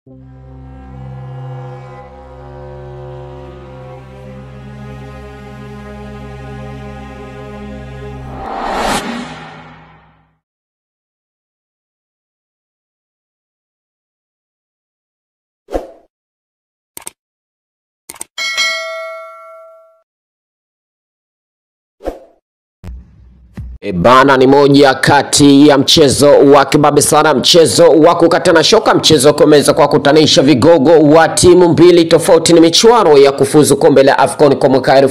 E bana, ni moja kati ya mchezo wa kibabe sana, mchezo wa kukatana shoka, mchezo wa kuweza kwa kutanisha vigogo wa timu mbili tofauti. Ni michuano ya kufuzu kombe la AFCON kwa mwaka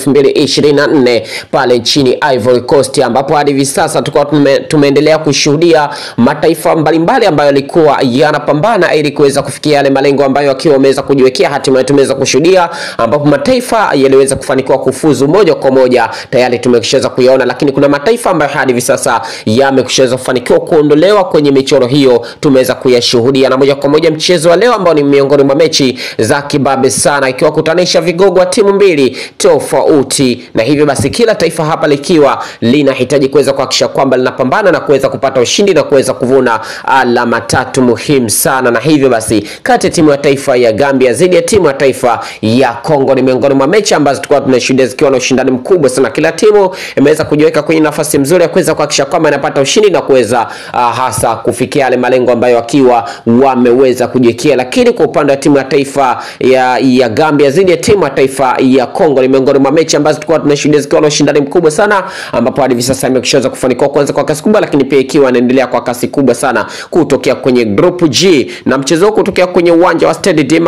2024 pale nchini Ivory Coast, ambapo hadi hivi sasa tukawa tume, tumeendelea kushuhudia mataifa mbalimbali ambayo yalikuwa yanapambana ili kuweza kufikia yale malengo ambayo akiwa wameweza kujiwekea. Hatimaye tumeweza kushuhudia ambapo mataifa yaliweza kufanikiwa kufuzu moja kwa moja, tayari tumeshaweza kuyaona, lakini kuna mataifa ambayo hadi hivi sasa yamekushaweza kufanikiwa kuondolewa kwenye michoro hiyo, tumeweza kuyashuhudia. Na moja kwa moja mchezo wa leo ambao ni miongoni mwa mechi za kibabe sana, ikiwa kutanisha vigogo wa timu mbili tofauti, na hivyo basi kila taifa hapa likiwa linahitaji kuweza kuhakikisha kwamba linapambana na kuweza kupata ushindi na kuweza kuvuna alama tatu muhimu sana. Na hivyo basi kati ya timu ya taifa ya Gambia dhidi ya timu ya taifa ya Kongo ni miongoni mwa mechi ambazo tulikuwa tunashuhudia zikiwa na ushindani mkubwa sana. Kila timu imeweza kujiweka kwenye nafasi nzuri ya kuweza kuhakikisha kwamba inapata ushindi na kuweza uh, hasa kufikia yale malengo ambayo wakiwa wameweza kujiwekea. Lakini kwa upande wa timu ya taifa ya, ya Gambia dhidi ya timu ya taifa ya Kongo ni miongoni mwa mechi ambazo tulikuwa tunashuhudia zikiwa na ushindani mkubwa sana, ambapo hadi hivi sasa imeshaweza kufanikiwa kuanza kwa kasi kubwa, lakini pia ikiwa inaendelea kwa kasi kubwa sana kutokea kwenye group G na mchezo huu kutokea kwenye uwanja wa Stade de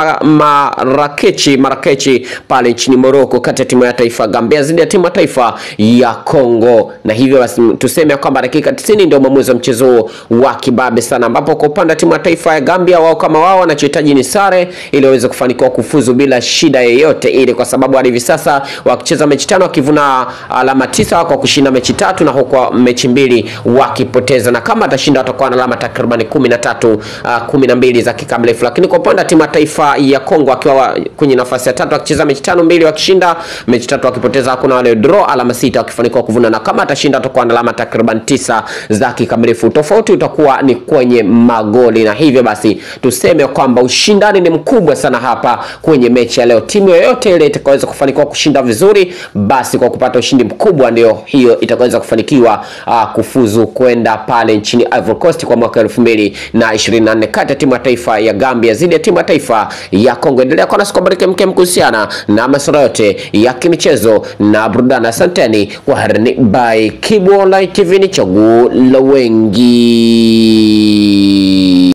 Marakechi Marakechi pale nchini Morocco, kati ya timu ya taifa Gambia dhidi ya timu ya taifa ya Kongo, na hivyo basi tuseme kwamba dakika 90 ndio mwamuzi wa mchezo wa kibabe sana, ambapo kwa upande wa timu ya taifa ya Gambia, wao kama wao wanachohitaji ni sare ili waweze kufanikiwa kufuzu bila shida yoyote ile, kwa sababu hadi hivi sasa wakicheza mechi tano wakivuna alama tisa kwa kushinda mechi tatu na huko mechi mbili wakipoteza, na kama atashinda watakuwa na alama takriban kumi na tatu uh, kumi na mbili za kikamilifu. Lakini kwa upande wa timu ya taifa ya Kongo akiwa kwenye nafasi ya tatu wakicheza mechi tano mbili wakishinda mechi tatu wakipoteza, hakuna wale draw, alama sita wakifanikiwa kuvuna, na kama atashinda watakuwa na alama takriban tisa za kikamilifu. Tofauti utakuwa ni kwenye magoli, na hivyo basi tuseme kwamba ushindani ni mkubwa sana hapa kwenye mechi ya leo. Timu yoyote ile itakayoweza kufanikiwa kushinda vizuri, basi kwa kupata ushindi mkubwa, ndio hiyo itakaweza kufanikiwa uh, kufuzu kwenda pale nchini Ivory Coast kwa mwaka 2024 kati ya timu ya taifa ya Gambia dhidi ya timu ya taifa ya Kongo. Endelea kuwa nasi kwa baraka mkem kuhusiana na masuala yote ya kimichezo na burudani. Asanteni kwa harini by Kibu Online TV, ni chaguo la wengi.